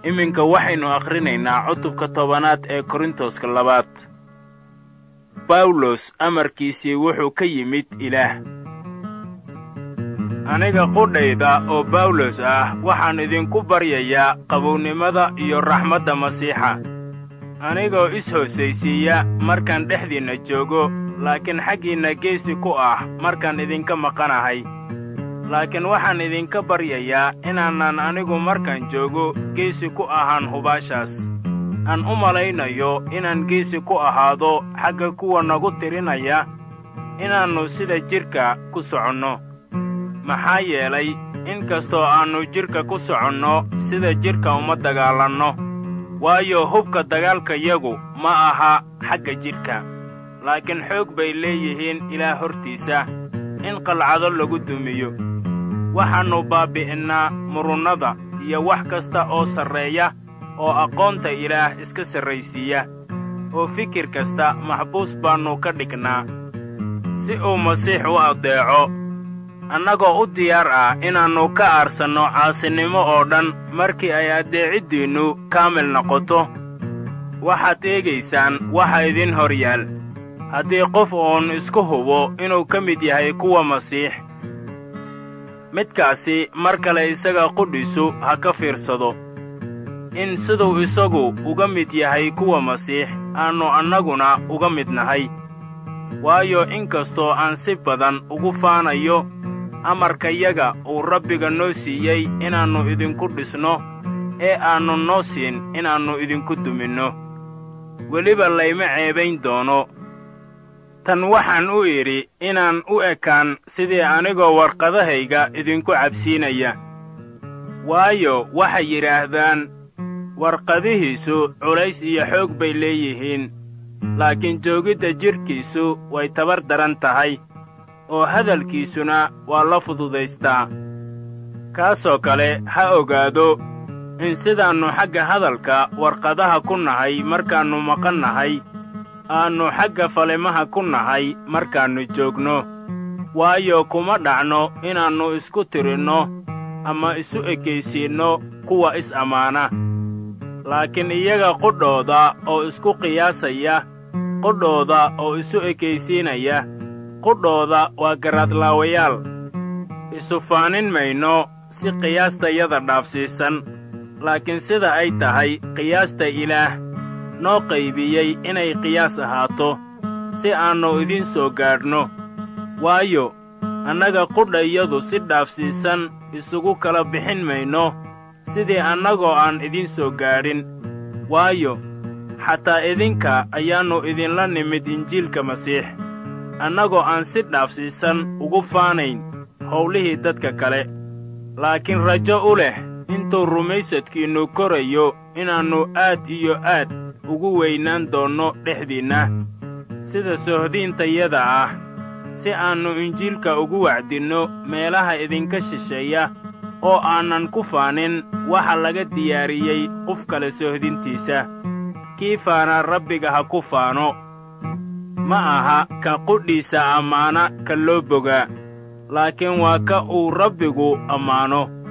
iminka waxaynu akhrinaynaa cutubka tobanaad ee korintoska labaad bawlos amarkiisii wuxuu ka yimid ilaah aniga qudhayda oo bawlos ah waxaan idinku baryayaa qabownimada iyo raxmadda masiixa anigoo is-hoosaysiiya markaan dhexdiinna joogo laakiin xaggiinna geesi ku ah markaan idinka maqanahay laakiin waxaan idinka baryayaa inaanan anigu markaan joogo geesi ku ahaan hubaashaas aan u malaynayo inaan geesi ku ahaado xagga kuwa nagu tirinaya inaannu sida jidhka ku soconno maxaa yeelay in kastoo aannu jidhka ku soconno sida jidhka uma dagaalanno waayo hubka dagaalkayagu ma aha xagga jidhka laakiin xoog bay leeyihiin ilaah hortiisa in qalcado lagu dumiyo waxaannu baabbi'innaa murunnada iyo wax kasta oo sarreeya oo aqoonta ilaah iska sarraysiiya oo fikir kasta maxbuus baannu ka dhignaa si uu masiix u addeeco annagoo u diyaar ah inaannu ka aarsanno caasinimo oo dhan markii ay addeeciddiinnu kaamil noqoto waxaad eegaysaan waxa idin hor yaal haddii qof uun isku hubo inuu ka mid yahay kuwa masiix midkaasi mar kale isaga qudhisu ha ka fiirsado in siduu isagu uga mid yahay kuwa masiix aannu annaguna uga mid nahay waayo in kastoo aan si badan ugu faanayo amarkayaga uu rabbiga noo siiyey inaannu idinku dhisno ee aannu noo siin inaannu idinku duminno weliba layma ceebayn doono tan waxaan u idhi inaan u ekaan sidii anigoo warqadahayga idinku cabsiinaya waayo waxay yidhaahdaan warqadihiisu culays iyo xoog bay leeyihiin laakiin joogidda jidhkiisu way tabar daran tahay oo hadalkiisuna waa la fududaystaa kaasoo kale ha ogaado in sidaannu xagga hadalka warqadaha ku nahay markaannu maqan nahay aannu xagga falimaha ku nahay markaannu joogno waayo kuma dhacno inaannu isku tirinno ama isu ekaysiinno kuwa is-ammaana laakiin iyaga qudhooda oo isku qiyaasaya qudhooda oo isu ekaysiinaya qudhooda waa garaadlaawayaal isu faanin mayno si qiyaastayada dhaafsiisan laakiin sida ay tahay qiyaasta ilaah noo qaybiyey inay qiyaas ahaato si aannu idin soo gaadhno waayo annaga qudhayadu si dhaafsiisan isugu kala bixin mayno sidii annagoo aan idin soo gaadhin waayo xataa idinka ayaannu idinla nimid injiilka masiix annagoo aan si dhaafsiisan ugu faanayn howlihii dadka kale laakiin rajo u leh intuu rumaysadkiinnu korayo inaannu aad iyo aad ugu weynaan doonno dhexdiinna sida sohdiintayada ah si aannu injiilka ugu wacdinno meelaha idinka shisheeya oo aanan ku faanin waxa laga diyaariyey qof kale sohdintiisa kii faana rabbiga ha ku faano ma aha ka qudhiisa ammaana ka loo bogaa laakiin waa ka uu rabbigu ammaano